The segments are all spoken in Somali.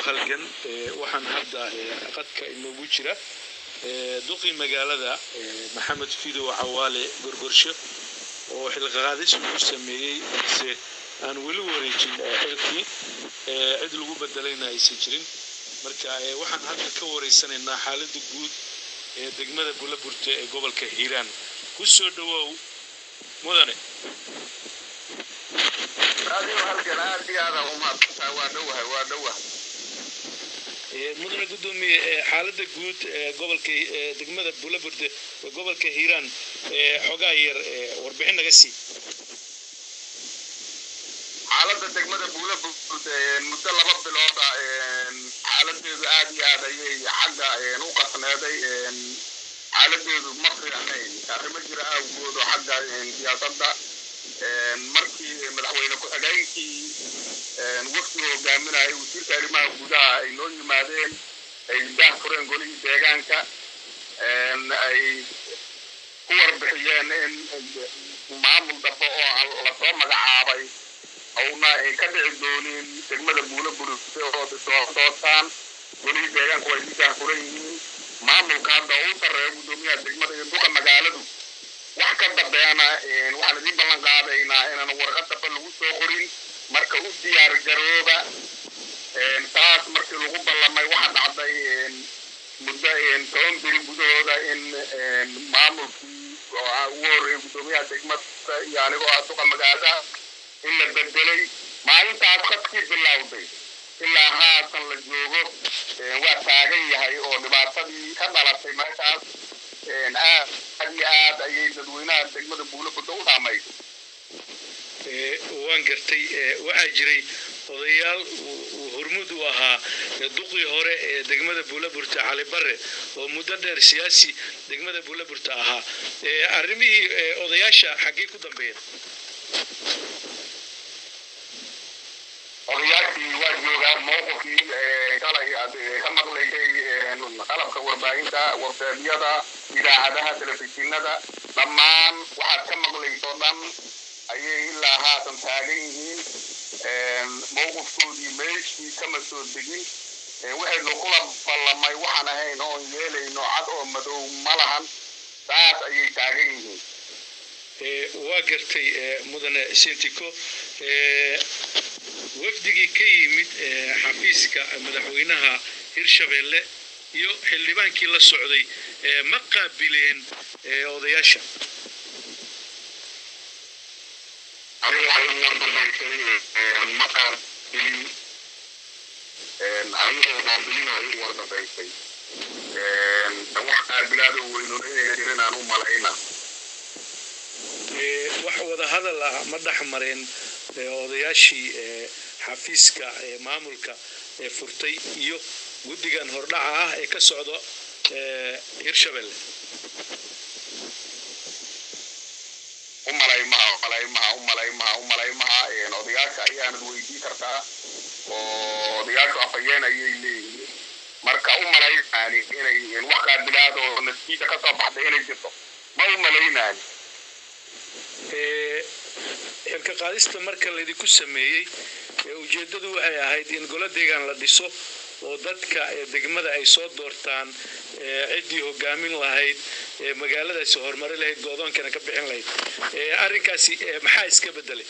halgan waxaan hadda qadka inoogu jira duqii magaalada maxamed fidow cawaale gorgorsho oo xilqaadis uu sameeyey balse aan weli wareejin xilkii cid lagu bedelayna aysan jirin marka waxaan hadda ka wareysanaynaa xaaladda guud ee degmada bulaburte ee gobolka hiiraan ku soo dhawow mudane adigo halkan aad iyo aada umahadsantahay waa dhowahay waa dhowahay mudane gudoomiye xaaladda guud ee gobolka degmada bulaburde ee gobolka hiiraan xogaa yar warbixin naga sii xaaladda degmada buulaburde muddo laba bilooda xaaladeedu aad iyo aad ayay xagga u qasneeday xaaladeedu ma fiicnayn arrimo jira awgood oo xagga siyaasadda markii madaxweyne ku-xigeenkii wafdiga hogaaminayay wasiirka arrimaha gudaha ay noo yimaadeen ay daah fureen golihii deegaanka ay ku warbixiyeen in maamul dambe oo lasoo magacaabay awna ka dhici doonin degmada buulo buruse oo soo doortaan golihii deegaanku way daah furan yihiin maamulka hadda u sarreeya guddoomiyaha degmada iyo duqa magaaladu wax ka dambeena waxaan idiin ballan qaadaynaa inaan warqad dambe lagu soo qorin marka u diyaar garooba taas markii lagu ballamay waxa dhacday muddo toban biri gudahooda in maamulkii ugu horreeyay guddoomiyaha degmada iyo anigoo ah duqa magaalada in la bedelay maalintaas khadkii bilowday ilaa haatan la joogo waa taagan yahay oo dhibaatadii ka dhalatay meeshaas aad iyo aad ayay dadweynaha degmada buulaburda u saamaysa waan gartay waxaa jiray odayaal hormud u ahaa duqii hore ee degmada buulaburta cali bare oo muddo dheer siyaasi degmada buulaburta ahaa arrimihii odayaasha xaggee ku dambeeyeen odayaashii waa joogaan mowqifkii shalay aad ka maqlaysay qalabka warbaahinta warbeedyada idaacadaha telefishinada dhammaan waxaad ka maqlayso dhan ayay ilaa haatan taagan yihiin mowqifkoodii meeshii kama soo degin waxaynu kula ballamay waxaan ahayn oon yeelayno cad oo madow ma lahan saas ayay taagan yihiin waa gartay mudane sintiko wafdigii ka yimid xafiiska madaxweynaha hirshabeelle iyo xildhibaankii la socday ma qaabileen odayaasha aniga waxay u wardambaysay ma qaabilin anigoo qaabilin ay u wardambaysay wax qaabilaado weynuna inay jirin aan u malayna wax wada hadal ah ma dhex mareen odayaashii xafiiska maamulka ee furtay iyo guddigan hordhaca ah ee ka socda hirshabelle umalay maha umalay maha umalay maha umalay maha odayaasha ayaanad weydii kartaa oo odayaashu afhayeen ayay leeyihiin marka u malaynaani inay wax qaabilaad oo natiija ka soo baxday inay jirto ma u malaynaani xilka qaadista marka laydinku sameeyey ujeeddadu waxay ahayd in golo deegaan la dhiso oo dadka degmada ay soo doortaan ciddii hogaamin lahayd magaaladaasi horumari lahayd go'doonkana ka bixin lahayd arrinkaasi maxaa iska bedelay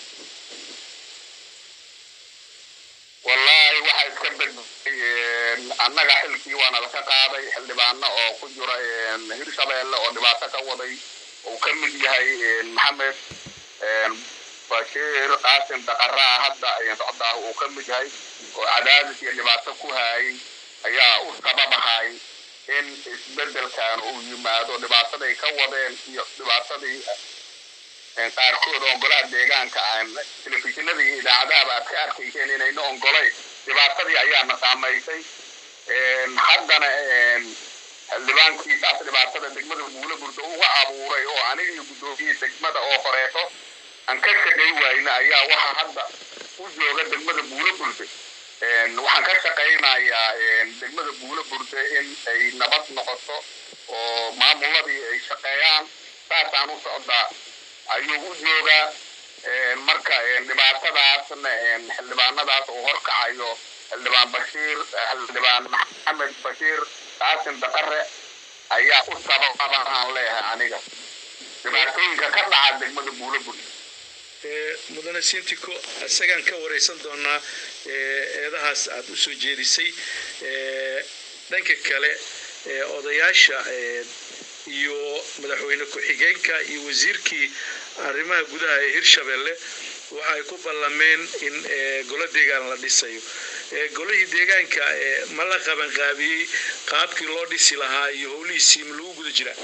wallaahi waxaa iska bedelay annaga xilkii waana laka qaaday xildhibaano oo ku jira hirshabeelle oo dhibaato ka waday uu ka mid yahay maxamed bashiir qaasim daqaraa hadda socdaa uu ka mid yahay oo cadaadis iyo dhibaato ku hayay ayaa u sababahay in isbedelkan uu yimaado dhibaataday ka wadeen iyo dhibaatadii qaarkood ongolaha deegaanka aan telefishinada iyo idaacadahaba aad ka arkayseen inayna ongolayn dhibaatadii ayaana saamaysay haddana xildhibaankii saas dhibaatada degmada buula burda uga abuuray oo aniga iyo guddoomiyii degmada oo horeeto aan ka shaqay wayna ayaa waxa hadda u jooga degmada buula burde waxaan ka shaqaynayaa degmada buula burde in ay nabad noqoto oo maamuladii ay shaqeeyaan saasaan u socdaa ayuu u joogaa marka dhibaatadaasna xildhibaanadaas uu horkacayo xildhibaan bashiir xildhibaan maxamed bashiir qaasim daqare ayaa u sababa aan leeyahay aniga dhibaatooyinka ka dhaca degmada buulabul mudane sintiko isagaan ka wareysan doonaa eedahaas aad u soo jeedisay dhanka kale odayaasha iyo madaxweyne ku-xigeenka iyo wasiirkii arrimaha gudaha ee hirshabelle waxa ay ku ballameen in golo deegaan la dhisayo golihii deegaanka ma la qabanqaabiyey qaabkii loo dhisi lahaa iyo howlihiisii ma lagu guda jiraa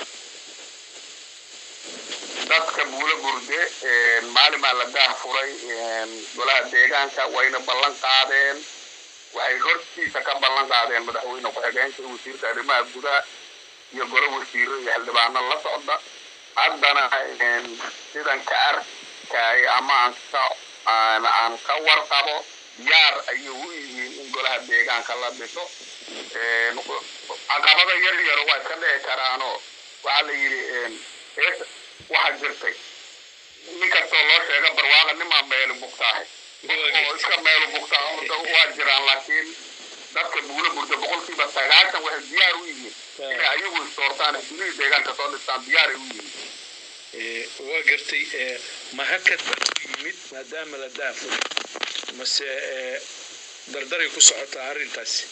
dadka buulo burde maalimaa la daah furay golaha deegaanka wayna ballan qaadeen waxay hortiisa ka ballan qaadeen madaxweyne ku-xigeenka iyo wasiirka arrimaha gudaha iyo golo wasiiro iyo xildhibaano la socda haddana sidan ka arkay ama aan ka aan ka warqabo diyaar ayay u yihiin in golaha deegaanka la dhiso caqabada yar yaro waa iska dhici karaanoo waxaa la yidhi waxaa jirtay nin kastoo loo sheega barwaaqa nimaa meelu bugtaahay oo iska meelu bugtaa waa jiraan laakiin dadka buulo burda boqolkiiba sagaashan waxay diyaar u yihiin inay ayagu isdoortaan ay gurihii deegaanka soo dhistaan diyaaray u yihiin waa gartay ma hakad baa ku yimid maadaama la daafo mase dardaray ku socotaa arrintaasi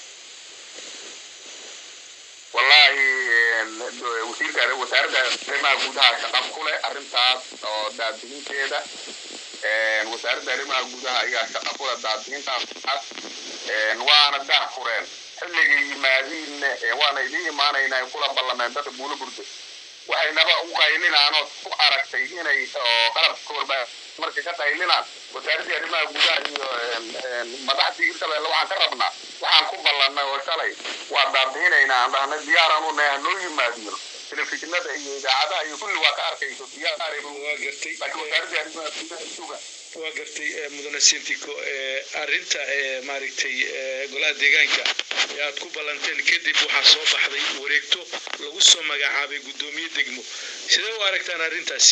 wallaahi wasiirka wasaaradda arrimaha gudaha shaqab ku leh arrintaas oo daadihinteeda wasaaradda arrimaha gudaha ayaa shaqa ku leh daadihintaas waana daah fureen xilligay yimaadiinna waana idiin imaanaynaa kula ballameen dadka buulo burda waxaynaba u qaylinaanoo ku aragtay inay qalabka warbaa markay ka qaylinaan wasaaraddii arrimaha gudaha iyo madaxdii hirshabelle waxaan ka rabnaa waxaan ku ballannay oo shalay waa daabihinaynaa aan dhahnay diyaaraan u nahay hanoo yimaadiyo telefishinada iyo idaacadaha iyo kulli waa ka arkayso diyaaray waa gartay laakiin wasaaraddii arrimaha gudaha suga waa gartay mudane sintiko arrinta maaragtay golaha deegaanka ee aad ku ballanteen kadib waxaa soo baxday wareegto lagu soo magacaabay guddoomiye degmo sidee u aragtaan arrintaasi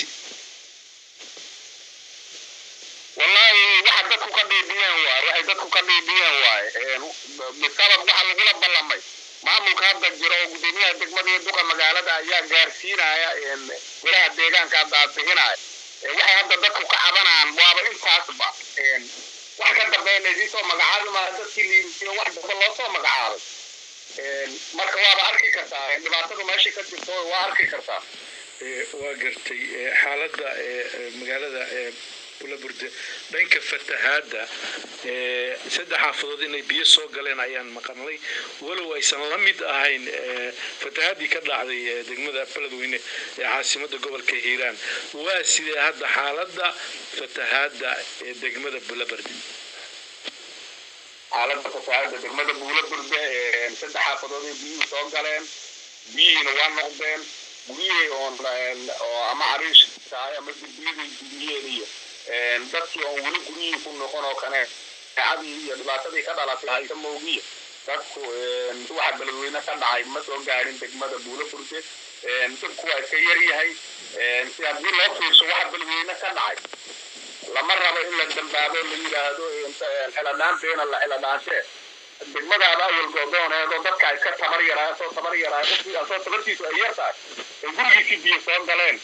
wallaahi waxa dadku ka dhiibiyeen waay waxay dadku ka dhiibiyeen waay bisabab waxa lagula ballamay maamulka hadda jiro oo guddoomiyaha degmada iyo duqa magaalada ayaa gaarsiinaya golaha deegaanka daabixinaya waxay hadda dadku ka cabanaan waaba intaasba wax ka dambeeya laydin soo magacaabi maa dadkii liibiyo wax dambe loo soo magacaabay marka waaba arki kartaa dhibaatadu meesha ka jirto waa arki kartaa waa gartay xaaladda magaalada bulaburde dhanka fatahaadda saddex xaafadood inay biyo soo galeen ayaan maqanlay walow aysan la mid ahayn fatahaadii ka dhacday degmada beledweyne ee caasimada gobolka hiiraan waa sidee hadda xaaladda fatahaadda ee degmada bulaburde xaaladda fatahaadda degmada buulaburde saddex xaafadood ay biyuhu soo galeen biyihiina waa noqdeen guryihii oo ama cariish tahay ama dibiyadii dibiyeen iyo dadkii oon weli guryihii ku noqon oo kane cadii iyo dhibaatadii ka dhalatay haysa moogiya dadku waxa beledweyne ka dhacay ma soo gaarin degmada buulaburde dadku waa iska yar yahay si haddii loo fiirso waxa beledweyne ka dhacay lama rabo in la dambaabo la yidhaahdo xiladhaanteena la xiladhaanshe degmadaada awal goodooneedoo dadka ay ka tabar yaraa soo tabar yaraa soo tabartiisu ay yar tahay ay gurigiisii biyo soo galeen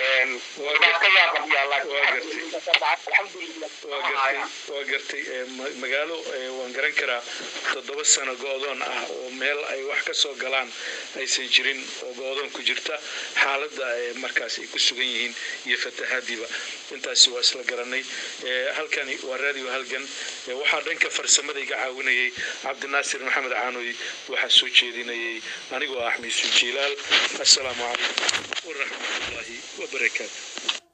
waa gartay magaalo waan garan karaa toddoba sano go-doon ah oo meel ay wax ka soo galaan aysan jirin oo go-doon ku jirta xaaladda markaas ay ku sugan yihiin iyo fatahaadiiba intaasi waa isla garanay halkani waa radio halgan waxaa dhanka farsamada iga caawinayay cabdinaasir maxamed caanoy waxaa soo jeedinayay anigoo ah miisu jiilaal assalaamu calaykum waraxmatullaahi wabarakaatu